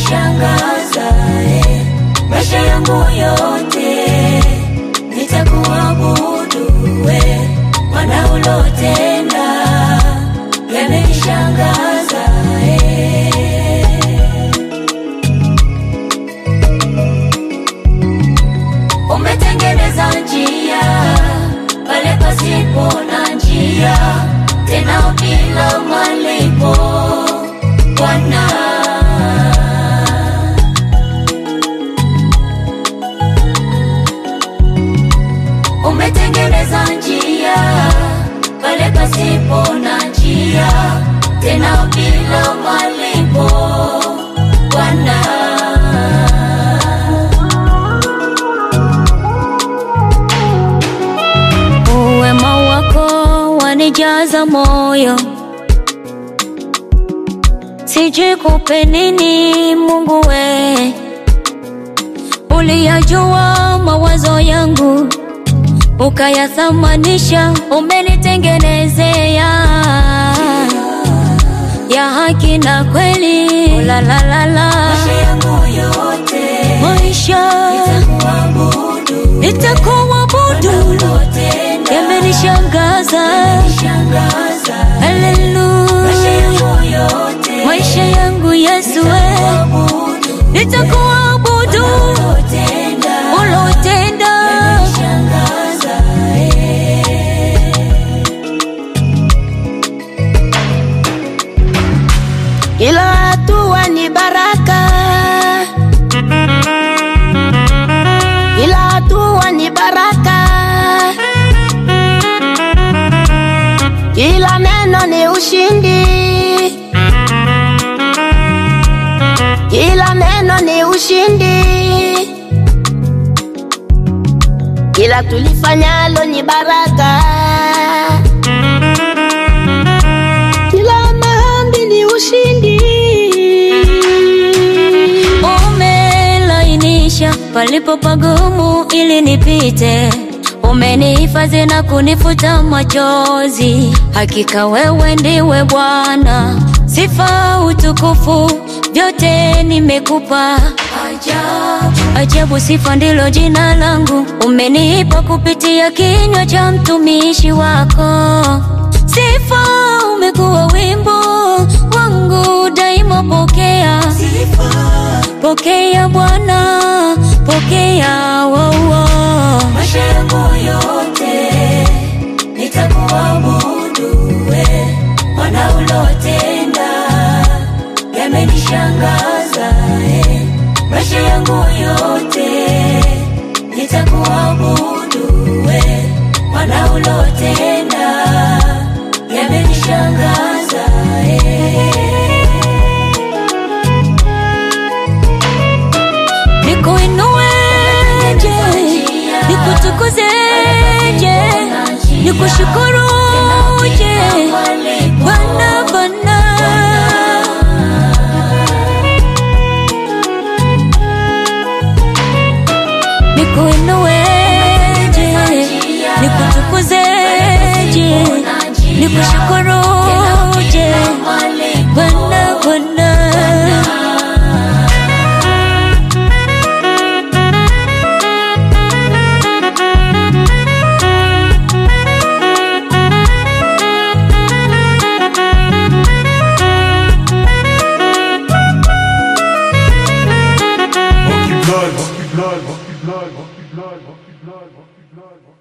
yamenishangaza eh. maisha yangu yote nitakuabudu we Bwana ulotenda yamenishangaza eh. umetengeneza njia pale pasipo na njia, tena bila malipo Bwana. Umetengeneza njia pale pasipo na njia, tena bila malipo Bwana. Uwema wako wanijaza moyo, sijui kupe nini Mungu we, uliyajua mawazo yangu ukayathamanisha, umenitengenezea ya haki na kweli. La la la la, maisha nitakuabudu, yamenishangaza. Haleluya, maisha yangu Yesu, we nitakuabudu ulotenda Kila hatua ni baraka, kila hatua ni baraka, kila neno ni ushindi, kila neno ni ushindi, kila tulifanyalo ni baraka, kila maombi ni ushindi. umelainisha palipo pagumu ili nipite, umenihifadhi na kunifuta machozi. Hakika wewe ndiwe Bwana, sifa utukufu vyote nimekupa. Ajabu, ajabu, sifa ndilo jina langu, umenipa kupitia kinywa cha mtumishi wako. Sifa umekuwa wimbo wangu daima, pokea pokea Bwana, pokea waua maisha yangu yote nitakuabudu we Bwana ulotenda yamenishangaza eh. maisha yangu yote nitakuabudu we Bwana ulotenda yamenishangaza eh. Nikuinueje, nikutukuzeje, nikushukuruje Bwana, Bwana. Nikuinueje, nikutukuzeje, nikushukuruje Bwana, Bwana. Monkey blood, monkey blood, monkey blood, monkey blood, monkey blood, monkey blood.